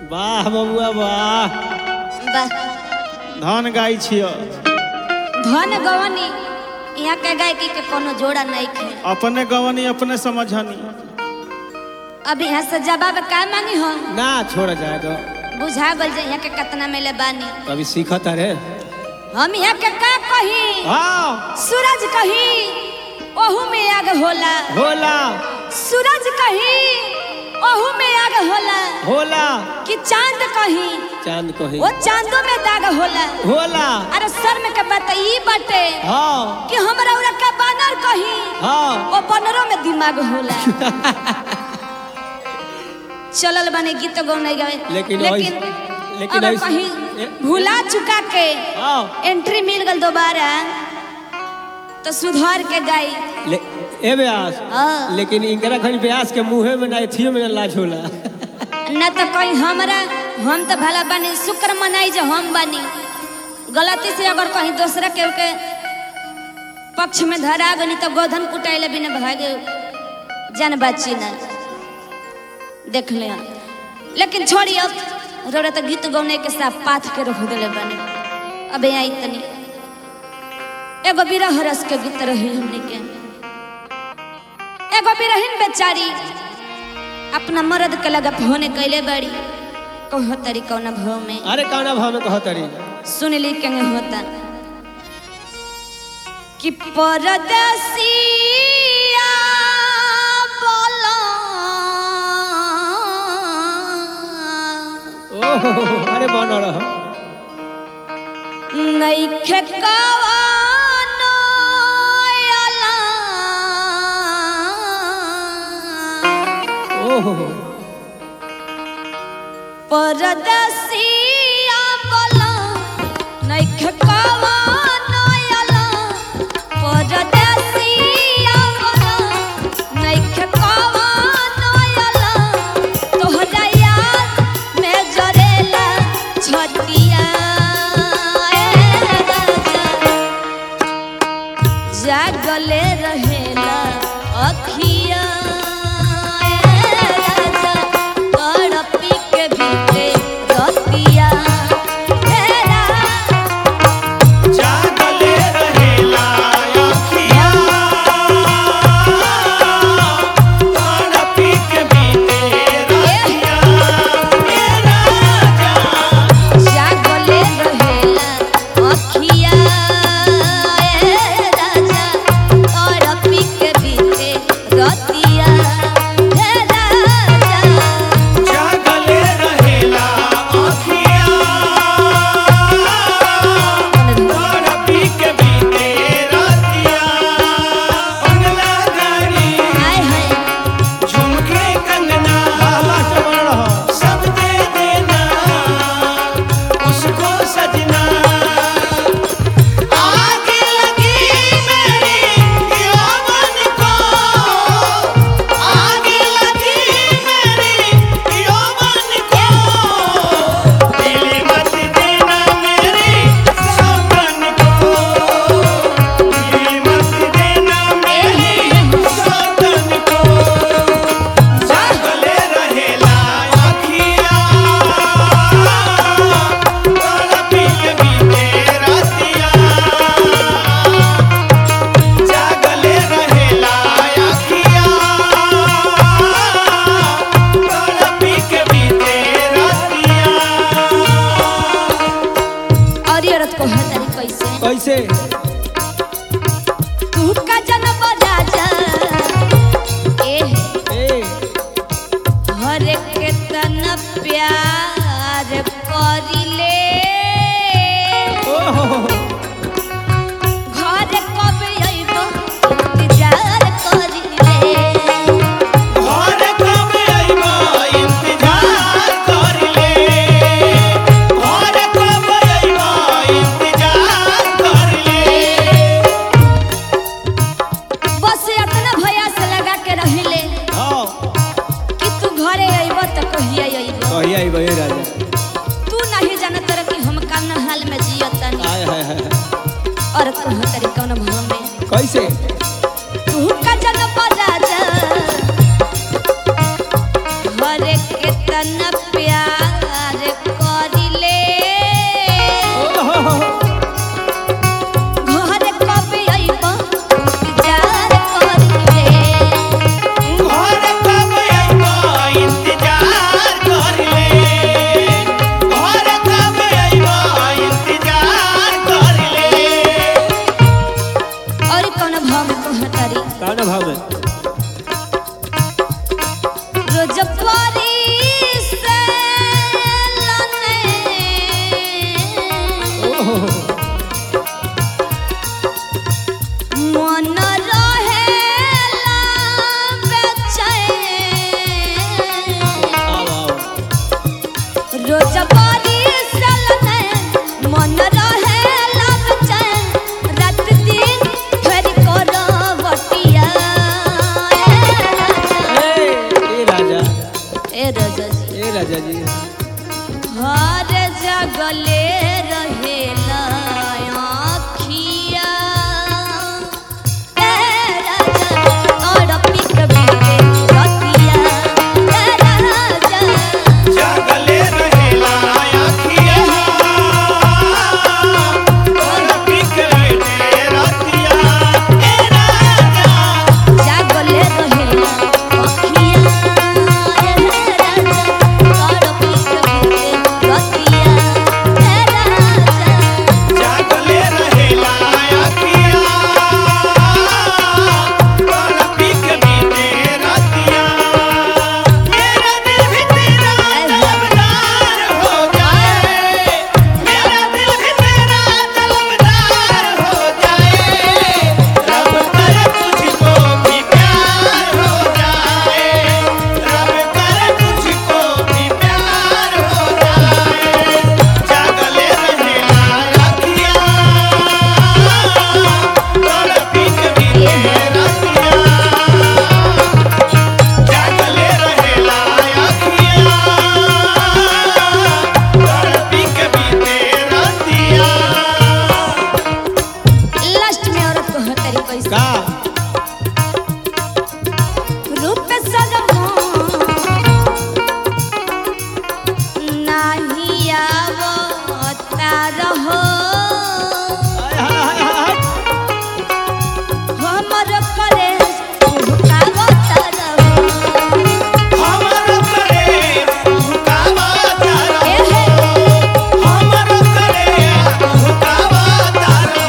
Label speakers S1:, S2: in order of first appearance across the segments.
S1: वाह बबुआ वाह
S2: बस
S1: धन गाय छियो
S2: धन गवनी यहाँ के गायकी के कोनो जोड़ा नहीं खे
S1: अपने गवनी अपने समझनी
S2: अब यहाँ से जवाब का मांगी हो
S1: ना छोड़ जाए तो
S2: बुझा गल जे यहाँ के कितना मिले बानी
S1: अभी सीखत अरे
S2: हम यहाँ के का कही
S1: हाँ
S2: सूरज कही ओहू में आग होला
S1: होला
S2: सूरज कही ओहू में आग होला
S1: होला
S2: कि चांद कही
S1: चांद कही
S2: वो चांदो में दाग होला
S1: होला
S2: अरे सर में के बात ई बाटे
S1: हाँ
S2: कि हमरा उरा का बानर कही
S1: हाँ
S2: वो बनरों में दिमाग होला चलल बने गीत गौने गए
S1: लेकिन
S2: लेकिन
S1: ऐस- लेकिन
S2: अगर
S1: ऐस-
S2: कहीं
S1: ए-
S2: भुला चुका के
S1: हाँ
S2: एंट्री मिल गल दोबारा तो सुधार के गाई
S1: ले ए ब्यास
S2: हाँ।
S1: लेकिन इनकरा खनी ब्यास के मुंहे में ना एथियो में ना लाज होला
S2: न तो कहीं हमरा हम तो भला बनी शुक्र मनाई जो हम बनी गलती से अगर कहीं दूसरा के के पक्ष में धरा गनी तो गोधन कुटाइले बिना भागे जान बाची ना देख ले लेकिन छोड़ी अब रोरा तो गीत गौने के साथ पाथ के रख दिले बने अब यहाँ इतनी एगो बिरह रस के गीत रही हमने के एगो बिरहिन बेचारी अपना मर्द के लगा होने कैले बड़ी कहो तरी कौना भाव में
S1: अरे काना भाव में कहत अरे
S2: सुन ली के होता कि परदेसिया बोला
S1: ओहो अरे बन रह
S2: नइखे कवानो अला
S1: ओहो
S2: परदेसिया बोला नइखे कवानो अला परदेसिया बोला नइखे कवानो अला तोहरा याद में जरेला छतिया ए राजा जागले रहेला अखिया ए राजा तड़पी के बीते रतिया ए राजा
S3: जागले रहेला अखिया तड़पी के बीते रतिया ए राजा
S2: जागले रहेला अखिया ए राजा तड़पी के बीते रतिया ए राजा
S3: जागले रहेला अखिया तड़पी के बीते रतिया बंगला गाड़ी
S2: हाय हाय
S3: झुमके कंगना
S1: बन रह
S3: सब दे देना उसको सजना आग लगी मेरी यौवन को आग लगी मेरी यौवन को दिल मत देना मेरी सौगन को दिल मत देना मेरी सौगन को जागले रहेला अखिया तड़पी के बीते रतिया जागले रहेला अखिया तड़पी के बीते रतिया
S2: और ये औरत को हतारी कैसे
S1: कैसे
S2: तू का जन्म राजा ए
S1: ए
S2: हर के तन प्यार करिले
S1: ओहो
S2: घर कब अइबो इंतजार करिले
S3: घर कब अइबो इंतजार करले घर कब अइबो इंतजार करले
S2: बस इतना भैया से लगा के रहिले
S1: हाँ
S2: कि तू घरे अइबो त कहिया अइबो
S1: कहिया आई बहे राजा
S2: तू नहीं जानत रह कि हम कौन हाल में जियतनी
S1: आय हाय हाय
S2: और तू हतारी कौन भाव में
S1: कैसे
S2: तू का जन्म राजा हर के तन प्यार
S1: राजा जी
S2: हर जगले रहेला आँखिया ए राजा और पिक बीते रतिया ए राजा
S3: जागले रहेला आखिया और बिखरे रतिया ए राजा
S2: जागले रहेला आँखिया ए राजा और पिक बीते रतिया ए राजा
S3: जागले रहेला आखिया और बिखरे रतिया मेरा दिल भी तेरा तलबदार हो जाए मेरा दिल भी तेरा तलबदार हो जाए रब करे तुझको भी प्यार हो जाए रब करे तुझको भी प्यार हो जाए जागले रहेला आखिया और बिखरे रतिया जागले रहेला आखिया और बिखरे रतिया
S2: लास्ट में औरत को हतरी कैसे
S1: का
S2: रूप सजमो नाही आवता रहो
S1: हाय, हाय, हाय, हाय।
S2: हमर करे भुकावता रहो
S3: हमर करे भुकावा तारो
S2: ए हे
S3: हमर करे भुकावा तारो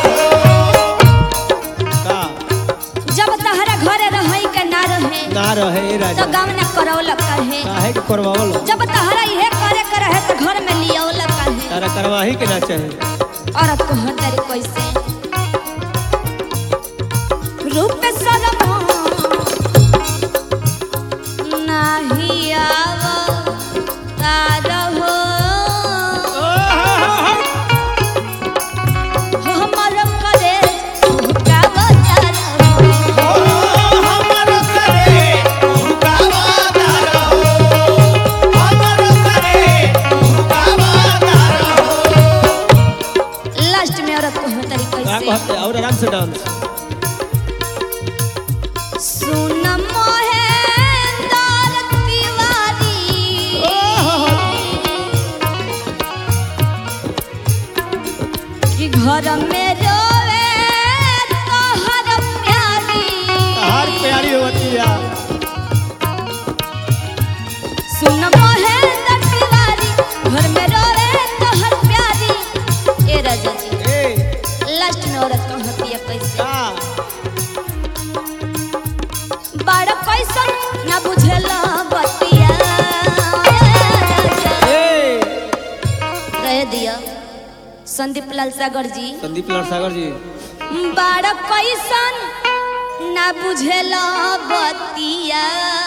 S1: का
S2: जब तहरा घरे रही के ना रहे
S1: ना रहे ए
S2: तो
S1: राजा
S2: गाँव न करौलक कहे
S1: काहे के करवावल
S2: जब तहरा इहे करे के रहे तो घर में लियौलक कहे
S1: तारा करवाही के ना चाहे
S2: औरत को हतरी कैसे रूप सजमो नाही आवता रहो हमर करे भुकावता रहो
S3: हमर करे भुकावा तारो हमर करे भुकावा तारो
S2: लास्ट में औरत को हतरी
S1: का
S2: कैसे
S1: कहते और आराम से डांस
S2: सुन मोहेंद्र तिवारी कि घर में रोवे तोहर प्यारी
S1: हार प्यारी होती है
S2: सुन मोहेंद्र तिवारी घर में रोवे तोहर प्यारी ए राजा जी
S1: ए
S2: लास्ट में औरत को हतिया कैसे
S1: का
S2: बड़ कैसन ना बुझेला बतिया
S1: ए
S2: कह दिया संदीप लाल सागर जी
S1: संदीप लाल सागर जी
S2: बड़ कैसन ना बुझेला बतिया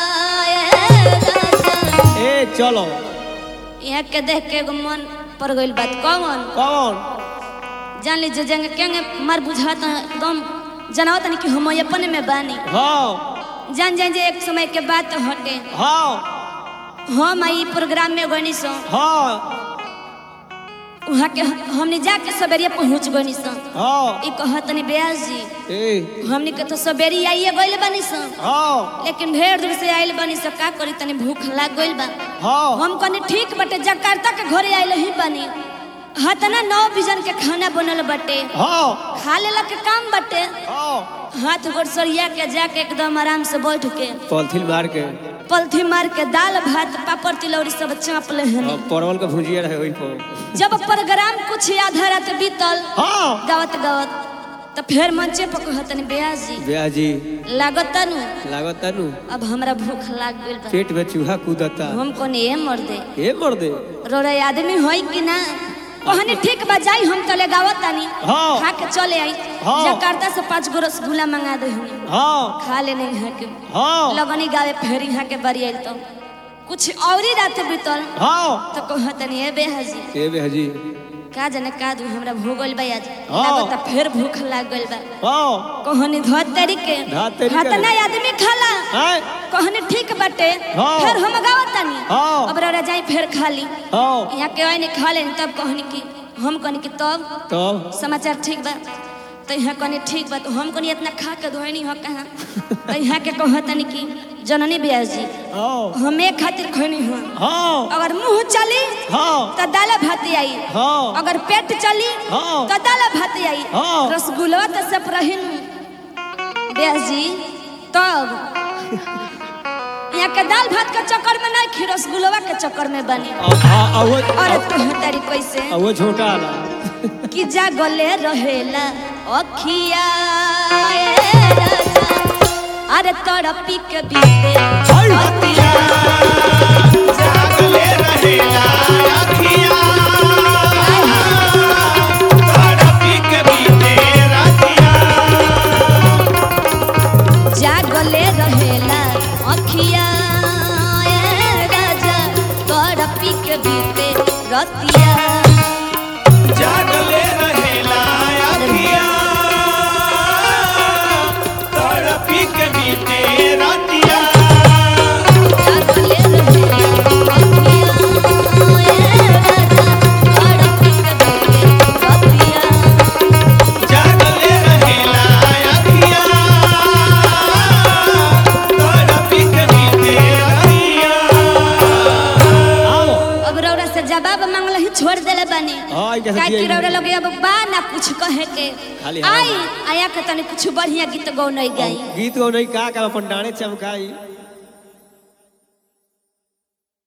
S1: ए चलो
S2: यहाँ के देख के एगो मन पर गइल बात कौन
S1: कौन
S2: जान लीजिए जंग केंगे मार बुझात एकदम जनावत नहीं कि हम अपने में बानी
S1: हाँ
S2: जान जान जे एक समय के बात हटे
S1: हाँ
S2: हम आई प्रोग्राम में गनी सो
S1: हाँ
S2: वहाँ के हमने जाके सवेरिया पहुँच गनी सो
S1: हाँ
S2: ई कहतनी ब्यास जी
S1: ए
S2: हमने के तो सवेरी आइए गइल बानी सो
S1: हाँ
S2: लेकिन ढेर दूर से आइल बानी सो का करी तनी भूख लाग गइल बा
S1: हाँ
S2: हम कनी ठीक बटे जकार्ता के घरे आइल ही बानी हतना नौ बिजन के खाना बनल बटे
S1: हाँ
S2: खा लेला के काम बटे
S1: हाँ
S2: हाथ गोड़ सरिया के जाके एकदम आराम से बैठ के
S1: पॉलिथीन मार के
S2: पलथी मार के दाल भात पापड़ तिलौरी सब चाप ले हन
S1: और परवल का भुजिया रहे वही पर
S2: जब प्रोग्राम कुछ आधा रात बीतल
S1: हाँ
S2: गावत गावत तो फिर मंचे पर कहतनी ब्यास जी
S1: ब्याह जी
S2: लागत नु
S1: लागत नु
S2: अब हमरा भूख लाग गइल बा
S1: पेट में चूहा कूदता
S2: हम कोने ए मर दे
S1: ए मर दे
S2: रोरे आदमी होई कि ना कहनी ठीक बा जाई हम तले गावत तानी
S1: हाँ।
S2: खा के चले आई
S1: हाँ।
S2: जकार्ता से पांच गो रसगुल्ला मंगा दे हनी
S1: हाँ
S2: खा लेने यहाँ के
S1: हाँ
S2: लगनी गावे फेर यहाँ के बरी आइल तो कुछ और ही रात बीतल
S1: हाँ
S2: तो कहतनी ए बेहजी
S1: ए ब्याह जी
S2: का जाने का दू हमरा भूगल बा आज
S1: हाँ।
S2: लागता फिर भूख लाग गइल बा
S1: हाँ
S2: कहनी धोतरी के
S1: धोतरी के।
S2: हतना आदमी खाला
S1: हैं?
S2: कहनी ठीक बाटे
S1: हाँ।
S2: फिर हम गावत तानी
S1: हाँ।
S2: अब रौरा जाई फिर खाली
S1: हाँ
S2: यहाँ के आइने खा लेनी तब कहनी कि हम कहनी कि तब
S1: तब
S2: समाचार ठीक बा तो यहाँ कहनी ठीक बा तो हम कहनी इतना खा के धोनी हो कहाँ तो यहाँ के कहतनी कि जननी ब्यास जी
S1: हाँ
S2: हमे खातिर खैनी हो
S1: हाँ
S2: अगर मुंह चली
S1: हाँ
S2: तो दाल भात आई
S1: हाँ
S2: अगर पेट चली
S1: हाँ।
S2: तो दाल भात आई
S1: हाँ।
S2: रसगुल्ला तो सब रहिन ब्यास जी तब यहाँ के दाल भात के चक्कर में नहीं खी रसगुल्ला के चक्कर में बनी
S1: हाँ वो
S2: और तू तारी कैसे
S1: वो छोटा वाला
S2: कि जागले रहेला अखिया ए राजा अरे तड़पी के बीते
S3: अखिया जागले रहेला अखिया तड़पी के बीते रतिया
S2: जागले रहेला अखिया ए राजा तड़पी के बीते रतिया
S3: जागले रहेला अखिया तड़पी के बीते रतिया
S2: जागले रहेला अखिया ए राजा तड़पी के बीते रतिया
S3: जागले रहेला अखिया तड़पी के बीते रतिया
S1: आओ
S2: अब रौरा से जवाब मांगल ही छोड़ देले बानी
S1: हाँ, ई कैसे
S2: काहे कि
S1: दिया
S2: रौरा लगे अब बा ना कुछ कहे के
S1: खाली हवा
S2: आई आया के तनी कुछ बढ़िया गीत गौ नहीं गाई
S1: गीत गो नहीं का कर अपन डाणे चमकाई